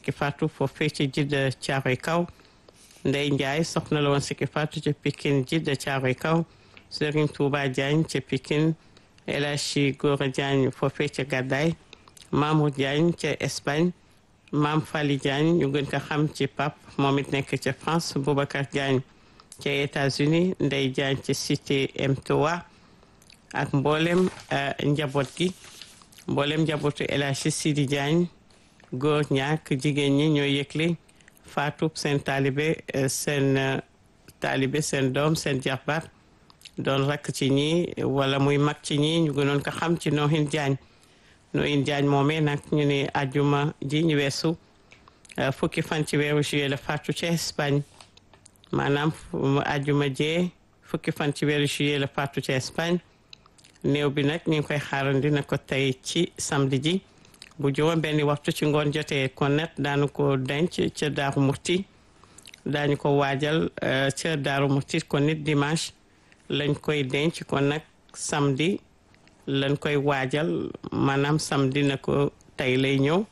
sikki faatu foofee ci jidda caaroy kaw ndey njaay soxna la woon sikki faatu ca pikin jidda caaroy kaw sëriñ tuuba jaañ ca pikin elachi góora jaañ foofee ca gàddaay mamour jaañ ca espagne maam fali jaañ ñu gën ko xam ci pap moom it nekk ca france boubacar jaañ ca états-unis ndey jaañ ca cité m3 ak mboolem njaboot gi mboolem njabootu elachi sidi jaañ góor ñaak jigéen ñi ñoo yëgle faatub seen taalibe seen taalibe seen doom seen jarbaat doon rakk ci ñi wala muy mag ci ñi ñu gënoon ko xam ci noohin jaañ noohin jaañ moomee nag ñu ne ajuma ji ñu weesu fukki fan ci weeru juillet la faatu ci Espagne maanaam ajuma jee fukki fan ci weeru juillet la faatu ci Espagne néew bi nag ñu ngi koy xaarandi na ko tey ci samedi ji bu juróom benni waxtu ci ngoon jotee kon nag daanu ko denc ca daaru murti daañu ko waajal ca daaru murti kon nit dimanche lañ koy denc kon nag samedi lañ koy waajal maanaam samedi na ko tey lay ñëw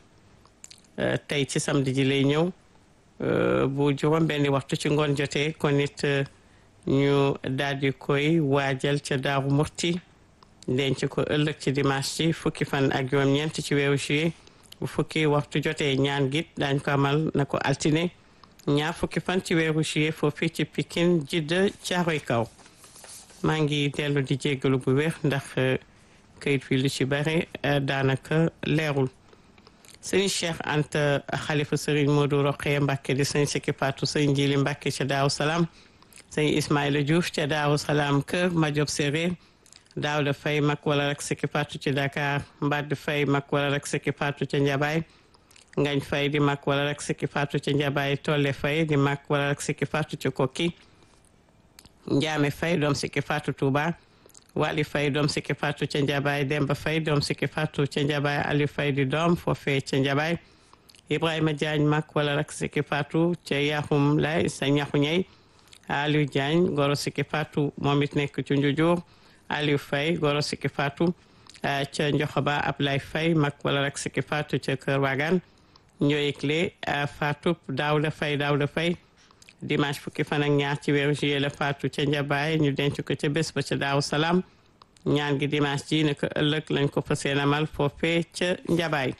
tey ci samedi ji lay ñëw bu juróom benni waxtu ci ngoon jotee kon nit ñu daal di koy waajal ca daaru murti denc ko ëllëg ci dimanche ci fukki fan ak juróom-ñeent ci weeru juillet bu fukki waxtu jotee ñaan git daañ ko amal na ko altine ñaar fukki fan ci weeru juillet foofu ci Pikine jidda caaroy kaw maa ngi dellu di jéggalu bu wér ndax kayit fi lu ci bare daanaka leerul sëñ Cheikh Anta xalifa sëriñ Modou Rokhaya Mbacke di sëñ Sikki Fatou sëñ Jili Mbacke ca Daaru Salaam sëñ Ismaïla Diouf ca Daaru Salaam kër Majob Séréer Daawda Fay mag wala rek Sikki Fatou ci Dakar Mbad Fay mag wala rek Sikki Fatou ca Njabaay Ngañ Fay di mag wala rek Sikki Fatou ca Njabaay Tolle Fay di mag wala rek Sikki Fatou ca Kokki Njaame Fay doom Sikki Fatou Touba Wali Fay doom Sikki Fatou ca Njabaay Demba Fay doom Sikki Fatou ca Njabaay Aliou Fay di doom foofee ca Njabaay Ibrahima Diagne mag wala rek Sikki Fatou ca Yaxum Lay sa ñaxu ñey Aliou Diagne goro Sikki Fatou moom it nekk ci Njujuur Aliou Fay goro Sikki Fatou ca Njoxoba Ablaye Fay mag wala rek Sikki Fatou ca Kër Wagan ñooykle Fatou Daawda Fay Daawda Fay dimanche fukki fan ak ñaar ci weeru juillet la faatu ca njabaay ñu denc ko ca bés ba ca daaw salaam ñaan gi dimanche ji ne ko ëllëg lañ ko fas yéene amal foofee ca njabaay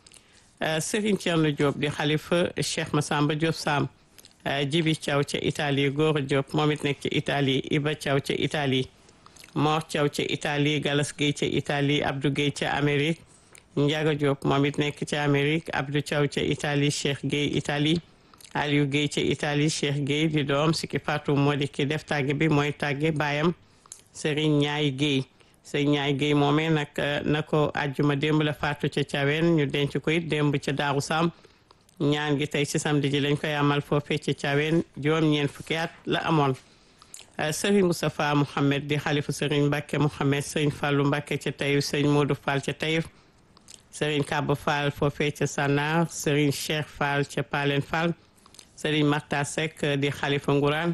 Serigne Thierno Diop di xalifa Cheikh Massamba Diop Sam Jibi Thiaw ca Italie Gora Diop moom it nekk ca Italie Iba Thiaw ca Italie Mor Thiaw ca Italie Galas Gueye ca Italie Abdou Gueye ca Amérique Ndiaga Diop moom it nekk ca Amérique Abdou Thiaw ca Italie Cheikh Gueye Italie Aliou Gueye ca Italie Cheikh Gueye di doom Sikki Fatou moo di ki def tàgge bi mooy tàgge baayam Serigne Ñaay Gueye Serigne Ñaay Gueye moomee nag na ko àjjuma démb la faatu ca Thiawén ñu denc ko it démb ca Daaru Sam ñaan gi tey ci samedi ji lañ koy amal foofee ca Thiawén juróom-ñeent fukki at la amoon Serigne Moustapha Mouhamed di xalifu Serigne Mbacke Mouhamed Serigne Fallou Mbacke ca Taïf Serigne Modou Fall ca Taïf Serigne Kaba Fall foofee ca Sanar Serigne Cheikh Fall ca Palen Fall Serigne Marta Seck di xalifa Ngourane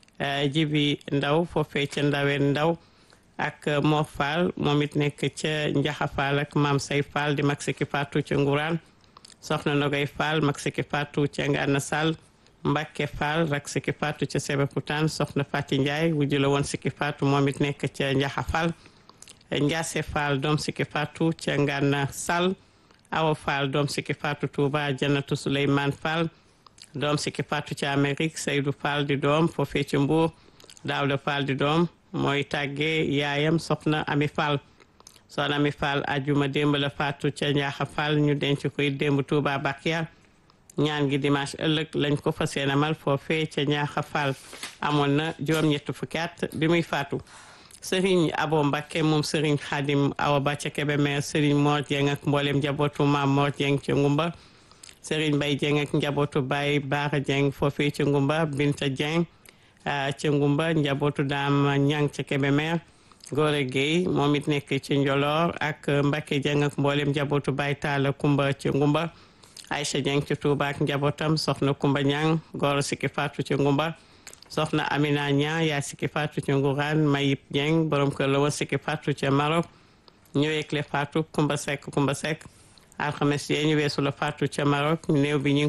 Jibi Ndaw foofee ca Ndaween Ndaw ak Mor Fall moom it nekk ca Njaxa Fall ak Maam Say Fall di mag Sikki Fatou ca Ngourane Soxna Nogay Fall mag Sikki Fatou ca Ngana Sall Mbacke Fall rak Sikki Fatou ca Sébikotane Soxna Fati Ndiaye wujju la woon Sikki Fatou moom it nekk ca Njaxa Fall Ndiase Fall doom Sikki Fatou ca Ngana Sall Awa Fall doom Sikki Fatou Touba Janatu Souleymane Fall doom Sikki Fatou ci Amérique Seydou Fall di doom foofee ci Mbour Daawda Fall di doom mooy tàggee yaayam soxna Ami Fall soxna Ami Fall ajuma démb la faatu ca Njaaxa Fall ñu denc koy démb Touba Bakia ñaan gi dimanche ëllëg lañ ko fas yéene amal foofee ca Njaaxa Fall amoon na juróom-ñett fukki at bi muy faatu Serigne Abo Mbakke moom Serigne Khadim Awa Ba ca Kébémer Serigne Mor Dieng ak mboolem njabootu maam Mor Dieng ca Ngumba Serigne Mbaye Dieng ak njabootu Baye Baara Dieng foofee ca Ngumba Binta Dieng ca Ngumba njabootu Daam Ñang ca Kébémer Gore Gueye moom it nekk ci Njolor ak Mbacke Dieng ak mboolem njabootu Baye Talla Kumba ca Ngumba Aïcha Dieng ca Touba ak njabootam soxna Kumba Ñang Goro Sikki Fatou ca Ngumba soxna Amina Ñang yaa Sikki Fatou ca Ngourane Mayib Dieng borom kër la woon Sikki Fatou ca Maroc ñëweekle Fatou Kumba Seck Kumba Seck alxames yee ñu weesu la Fatou ca Maroc néew bi ñu